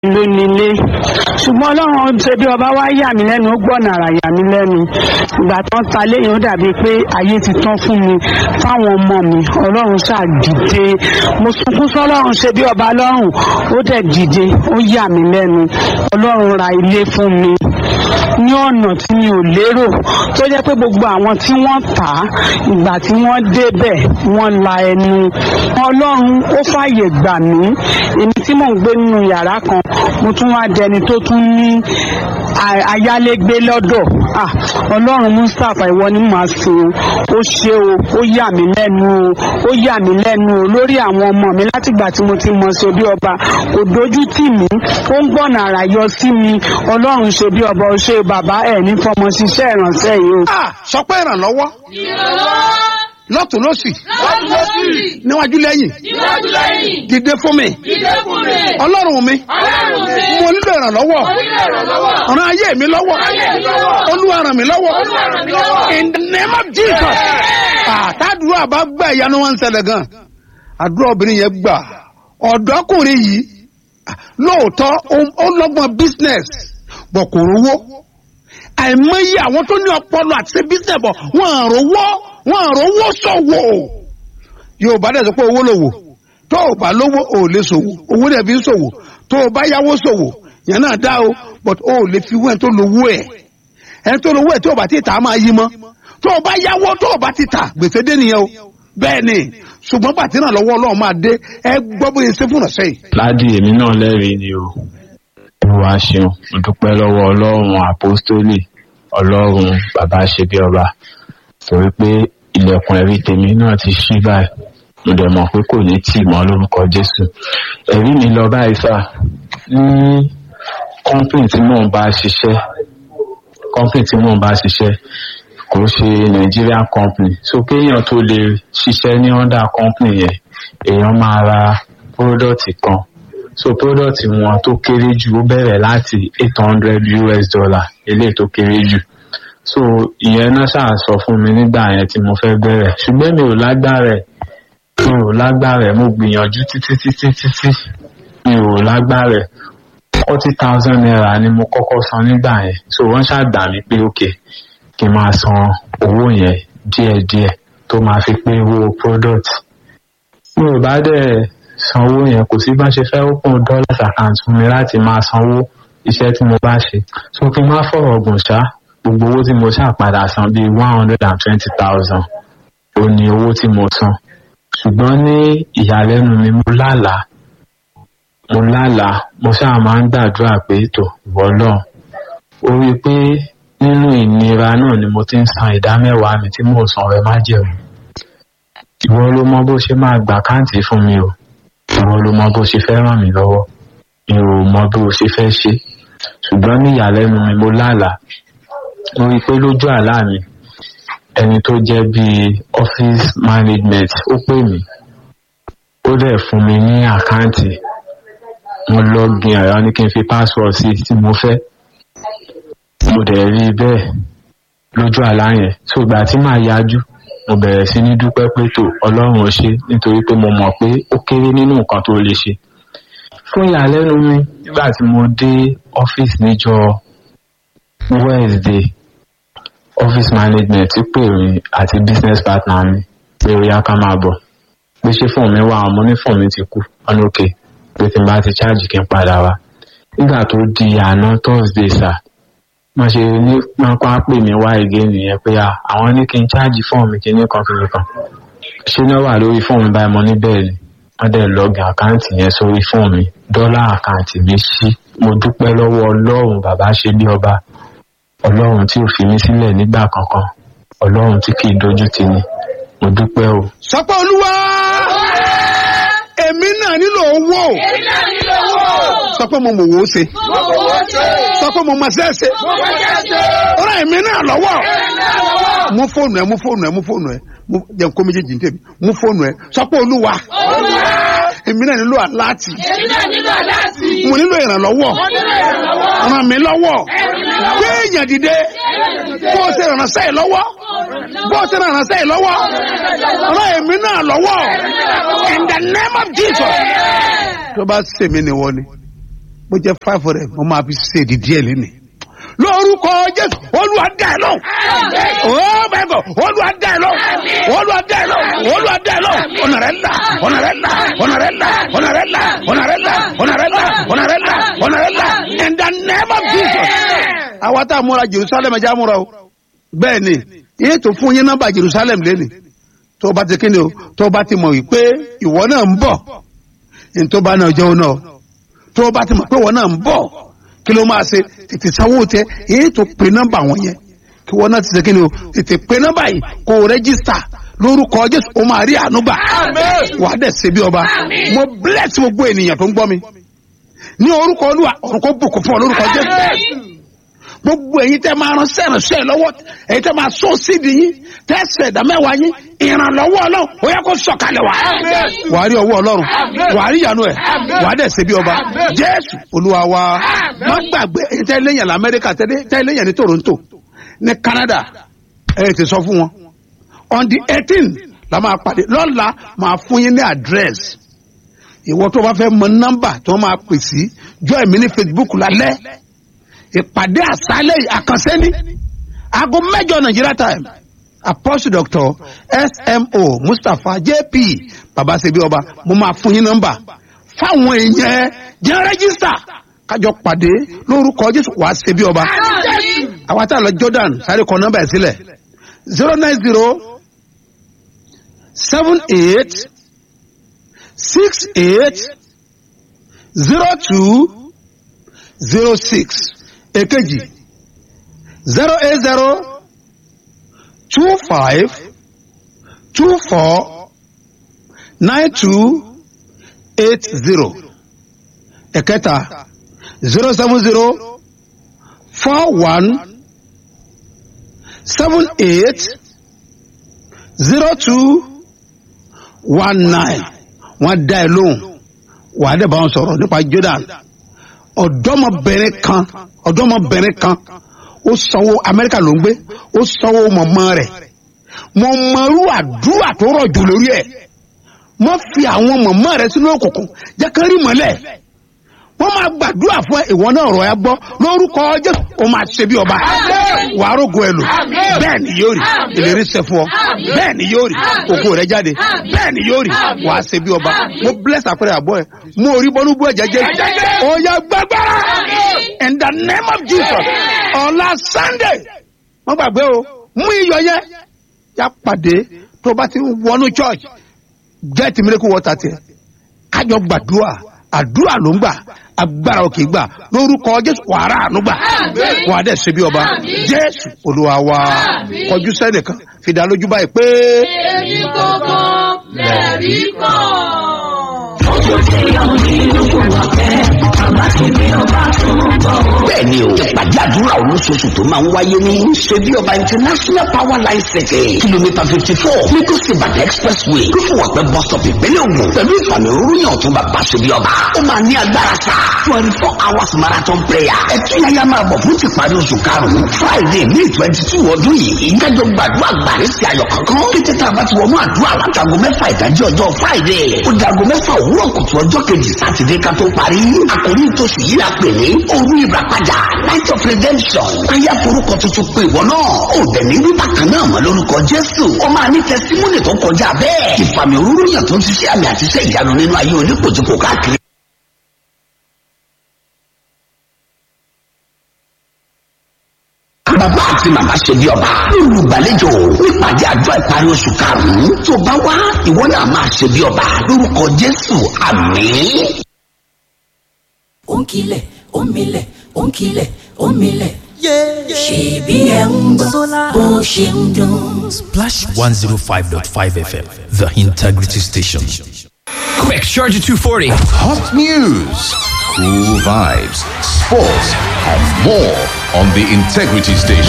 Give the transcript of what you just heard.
ló nílé ṣùgbọ́n ọlọ́run ṣe bí ọba wá yà mí lẹ́nu ó gbọ́nà àrà yà mí lẹ́nu ìgbà tó ń ta léyìn ó dàbí pé ayé ti tán fún mi fáwọn ọmọ mi ọlọ́run ṣáà dìde mo sunkún sọ́lọ́run ṣe bí ọba lọ́rùn ó dẹ̀ dìde ó yà mí lẹ́nu ọlọ́run ra ilé fún mi ní ọ̀nà tí mi ò lérò tó jẹ́ pé gbogbo àwọn tí wọ́n tà á ìgbà tí wọ́n débẹ̀ wọ́n la ẹnu ọlọ́run ó fàyè gbà mí èmi tí mò ń gbé nínú yàrá kan mo tún wá dẹni tó tún ní a- ayálégbé lọ́dọ̀ Ah, ọlọ́run mustapha ìwọ ni màá sìn o ó ṣe o ó yà mí lẹ́nu o ó yà mí lẹ́nu o lórí àwọn ọmọ mi látìgbà tí mo ti mọ ṣe bí ọba kò dojú tì mí ó ń gbọ̀nà àrà yọ sí mi ọlọ́run ṣe bí ọba ó ṣe bàbá ẹ̀ ní fọmọ ṣiṣẹ́ ìrànṣẹ́ yìí o. Ah, sọ pé ìrànlọ́wọ́ lọ́tún lọ́sì níwájú lẹ́yìn Níwájú lẹ́yìn, dìde fún mi ìdè fún mi, ọlọ́run mi ọlọ́run mi, mo nílò ìrànlọ́wọ́ mo nílò ìrànlọ́wọ́. ràn ayé mi lọ́wọ́ Ayé mi lọ́wọ́. olúwa ràn mí lọ́wọ́ Olúwa ràn mí lọ́wọ́. in the name of jesus àtàdúrà bá gbà ìyanu wọn ń ṣẹlẹ̀ gan àdúrà obìnrin yẹn gbà ọ̀dọ́kùnrin yìí ah, lóòótọ́ ó- ó lọ́gbọ́n business bọ̀ kò rówó àìmọye àwọn tó ní ọpọlọ àti ṣe business bọ̀ wọ́n à rówó wọ́n à rówó ṣòwò yorùbá dẹ̀ sọ pé owó lòwò tó o bá lówó o ò lè ṣòwò owó dẹ̀ fi ń ṣòwò tó o bá yáwó ṣòwò yẹn náà dá o but o ò lè fi wẹ́n tó lówó ẹ̀ ẹni tó lówó ẹ̀ tó o bá ti tà á máa yí mọ́ tó o bá yáwó tó o bá ti tà gbèsè dé nìyẹn o bẹ́ẹ̀ ni ṣùgbọ́n bàtí náà lọ́wọ́ ọlọ́run máa dé ẹ gbọ́ bóyá ṣe fún ọ̀sẹ̀ yìí. ládì èmi náà lẹ́rìí ni o olúwa ṣeun mo dúpẹ́ lọ́wọ́ ọlọ́run àpọ́stólì ọlọ́run bàbá ṣe bí ọba torí pé ilẹ̀kùn ẹ̀rí tèmi náà ti ṣí báyìí mo dẹ̀ mọ̀ pé kò ní tì mọ́ lórúkọ jésù ẹ̀rí mi lọ báyìí sà ní kọ́ńpìn tí mò ń bá ṣiṣẹ́ kọ́ńpìn tí mò ń bá ṣiṣẹ́ kò ṣe nigerian company so kéèyàn tó lè ṣiṣẹ́ ní under company yẹn èèyàn máa ra product kan so product wọn tó kéré jù ó bẹ̀rẹ̀ láti eight hundred us dollar eléyìí tó kéré jù so ìyẹn náà ṣáà sọ fún mi nígbà yẹn tí mo fẹ́ bẹ̀rẹ̀ ṣùgbọ́n mi ò lágbára ẹ̀ mi ò lágbára ẹ̀ mo gbìyànjú títí títí títí mi ò lágbára ẹ̀ forty thousand naira ni mo kọ́kọ́ san nígbà yẹn so wọ́n ṣàgbà mí pé ok kí n máa san owó yẹn díẹ̀díẹ̀ tó máa fi pé owó product mi ò bá dẹ̀ sanwó yẹn kò sí bá ṣe fẹ́ open dollars account fún mi láti máa sanwó iṣẹ́ tí mo bá ṣe so kí n má fọ̀rọ̀ gùn ṣá gbogbo owó tí mo ṣàpadà san bíi one hundred and twenty thousand ó ní owó tí mo san ṣùgbọ́n ní ìyàlẹ́nu mi mo lálàá mo lálàá mo ṣáà máa ń gbàdúrà pé tò ìwọ náà ó rí i pé nínú ìnira náà ni mo ti ń san ìdá mẹ́wàá mi tí mò ń san ọ̀rẹ́ májẹ̀mú ìwọ ló mọ bó ṣe máa gbà káǹtì fún mi o ìwọ ló mọ bó ṣe fẹ́ ràn mí lọ́wọ́ mi ò mọ bó ṣe fẹ́ ṣe ṣùgbọ́n ní ìyàlẹ́nu mi mo lálàá mo rí i pé lójú àlá mi ẹni tó jẹ́ bíi office management ó pè mí ó dẹ̀ fún mi ní àkáǹtì mo login ẹ̀rọ ní kí n fi password sí tí mo fẹ́ mo dẹ̀ rí i bẹ́ẹ̀ lójú àlá yẹn tó ìgbà tí màá yájú mo bẹ̀rẹ̀ sí ní dúpẹ́ pé tó ọlọ́run ò ṣe nítorí pé mo mọ̀ pé ó kéré nínú nǹkan tó lè ṣe fún ìyàlẹ́nu mi nígbà tí mo dé ọ́fíìsì níjọ wednesday office management ti pè mí àti business partner mi pé ó yá ká máa bọ̀ pé ṣé fóònù mi wà àwọn mo ní fóònù mi ti kú ọ̀nà òkè pé tí n bá ti ṣáàjì kí n padà wá nígbà tó di àná thursday sir wọ́n ṣe ní pápá pè mí wá ìgé nìyẹn pé à àwọn ní kí n ṣáàjì fóònù mi kíní kan kíní kan ṣé náà wà lórí fóònù mi báyìí mo ní bẹ́ẹ̀ ni wọ́n dẹ̀ lọ́gìn àkáǹtì yẹn sórí fóònù mi dọ́là àkáǹtì mi ṣí mo dúpẹ́ lọ́wọ́ ọlọ́run bàbá ṣe bí ọba ọlọ́run tí ò fi mí sílẹ̀ nígbà kankan ọlọ́run tí kì í dojú tì ní mo dúpẹ́ o. sọ pé olúwa èmi náà nílò owó Èmi náà nílò owó. sọ pé mo mọ̀ wò ó ṣe Mo kò wó ṣe. sọ pé mo mọ̀ ṣe é ṣe Mo kò jẹ́ ṣe. ọ̀rọ̀ èmi náà lọ́wọ́ Èmi náà lọ́wọ́. mú fóònù ẹ mú fóònù ẹ mú fóònù ẹ mú jẹ́ kó méjèèjì ní tèmi mú fóònù ẹ sọ pé olúwa Olúwa. èmi náà nílò aláàtì Èmi náà nílò láti. mo nílò ìrànlọ́wọ́ Mo nílò ìrànlọ́wọ́. ràn mí lọ́wọ́ Ẹ̀rù mi lọ́wọ́. gbé èèyàn dìde bó o ṣe rànṣẹ́ yìí lọ́wọ́ bó o ṣe rànṣẹ́ yìí lọ́wọ́ ràn èmi náà lọ́wọ́ in the name of jesus tó bá ṣèmi ni wọ́n ni bó jẹ́ five hundred mo máa fi ṣe èdè díẹ̀ lẹ́nu lórúkọ jésù olúwa dá ẹ lọ oh my god olúwa dá ẹ lọ olúwa dá ẹ lọ olúwa dá ẹ lọ ọ̀nà rẹ là ọ̀nà rẹ là ọ̀nà rẹ là ọ̀nà rẹ là ọ̀nà rẹ là ọ̀nà rẹ là ọ̀nà rẹ là ọ̀nà rẹ là in the name of jesus. àwa tá a múra jerusalem ẹja múra o bẹ́ẹ̀ ni yéé tó fún yín nọ́mbà jerusalem lẹ́nu tó o bá ti kíni o tó o bá ti mọ̀ wípé ìwọ náà ń bọ̀ ní tó bá náà jẹun náà tó o bá ti mọ̀ pé ìwọ náà ń bọ̀ kí ló máa ṣe tètè sanwó tẹ èyí tó pe nọ́mbà wọn yẹn kí wọn náà ti ṣe kí ni o tètè pe nọ́mbà yìí kó o rẹ́gísítà lórúkọ jésù o máa rí ànúgbà wàá dẹ̀ ṣe bí ọba mo bless gbogbo ènìyàn tó ń gbọ́ mi ní orúkọ olúwa orúkọ bùkún fún ọ lórúkọ jésù gbogbo èyí tẹ máa ran sẹ́rànṣẹ́ lọ́wọ́ èyí tẹ máa sọ sídìí yín tẹ ṣẹ̀dá mẹ́wàá yín ìrànlọ́wọ́ ọlọ́run ó yẹ kó sọ̀kalẹ̀ wá. wàá rí ọwọ́ ọlọ́run wàá rí ìyanu ẹ̀ wàá dẹ̀ ṣe bí ọba jésù olúwa wa má gbàgbé èyí tẹ lẹ́yìn lamẹ́ríkà tẹ lẹ́yìn ní toronto ní canada ẹ ti sọ fún wọn on the eighteen la máa pàdé lọ́la máa fún yín ní àdírẹ́sì ìwọ tó bá fẹ́ mọ nọ́mbà tó máa pè sí jọ ẹ̀mí ní facebook lálẹ́ ìpàdé àṣálẹ̀ àkànṣe ní aago mẹ́jọ nigeria time apostle doctor smo mustapha jp babasebi ọba mo máa fún yín nọ́mbà fáwọn èèyàn jẹ́ rẹ́gísítà kájọ pàdé lórúkọ jésù wàá ṣe bí ọba àwa tá a lọ jordan sáré kọ nọ́mbà ẹ̀ sílẹ̀ zero nine zero seven eight six eight zero two zero six èkejì zero eight zero two five two four nine two eight zero ẹ̀kẹta zero seven zero four one seven eight zero two one nine wọ́n dá ẹ lóhùn wàá dẹ̀ bá wọn sọ̀rọ̀ nípa jordan ọ̀dọ́mọbìnrin kan ọ̀dọ́mọbìnrin kan ó sanwó amẹ́ríkà ló ń gbé ó sanwó mọ̀mọ́ rẹ̀ mo mọ̀rú àdúrà tó rọ̀ jù lórí ẹ̀ mo fi àwọn mọ̀mọ́ rẹ̀ sínú òkùnkùn jẹ́ kán rí mọ́lẹ̀ wọ́n máa gbàdúrà fún ẹ ìwọ náà rọ̀ ẹ gbọ́ lórúkọ jésù ó máa ṣe bí ọba wàá rògo ẹ lò bẹ́ẹ̀ ni yóò rí ìlérí ṣẹ fún ọ bẹ́ẹ̀ ni yóò rí ògo rẹ jáde bẹ́ẹ̀ ni yóò rí wàá ṣe bí ọba mo bless àpẹẹrẹ àbọ̀ ẹ mo rí bọ́nú bú ẹ̀jẹ̀ jẹ́ ọ̀yà gbàgbára in the name of jesus ọ̀la sunday wọ́n gbàgbé o mú iyọ̀ yẹn yá pàdé tó bá ti wọnú church get miracle water tiẹ̀ kájọ gbàdúrà àdúrà ló ń gbà agbára òkè gbà lórúkọ jésù wàrà ànúgbà wà á dẹ̀ ṣe bí ọba jésù olúwa wa kọjú sẹ́nìkan fìdá lójú báyìí pé. èyí gbọ́ngàn lẹ́rí kan. bẹ́ẹ̀ni o ìpàdé àdúrà olóṣooṣù tó máa ń wáyé ní ṣebí ọba international power line circuit kìlómítà fifty four lagos ibadan expressway rúfùwàpẹ́ bus stop ìpínlẹ̀ ògùn pẹ̀lú ìfàmì òróró ọ̀tún bàbá ṣebí ọba ó máa ní agbára sá twenty four hours marathon prayer ẹtí yáyá máa bọ̀ fún tìparí oṣù karùn-ún friday may twenty two ọdún yìí kájọ gbàdúrà gbàrí sí ayọ̀ kankan kété tá a bá ti wọnú àdúrà látago mẹ́fà ìdájí ọjọ́ friday ó dago mẹ́fà òwúrọ̀ kùtù ọjọ́ kejì sátidé ká tó parí àkòrí ìtòsí yìí la pè ní òru ìràpadà night of redemption káyà forúkọ tuntun pé ìwọ náà ó dẹ̀ ní wíwá kan náà mọ́ lórúkọ jésù ó máa ní tẹsímúnì tó kọjá bẹ́ẹ̀ ìfàmì òróró yàn tó ń ṣiṣẹ́ àmì àti iṣẹ́ ìyanu nínú ayé onípòjúpò káàkiri. bàbá àti màmá ṣe bí ọba olùgbàlejò nípàdé àjọ ìparí oṣù karùnún tó bá wá ìwọ náà máa ṣe bí ọba lórúkọ jésù àmín. ó ń kilẹ̀ ó ń milẹ̀ ó ń kilẹ̀ ó ń milẹ̀. ṣèbí ẹ̀ ń gbọ́ bó ṣe ń dún. Splash 105.5 FM, the integrity station. Quick, Charger 240. Hot news, cool vibes, sports, and more on the Integrity Station.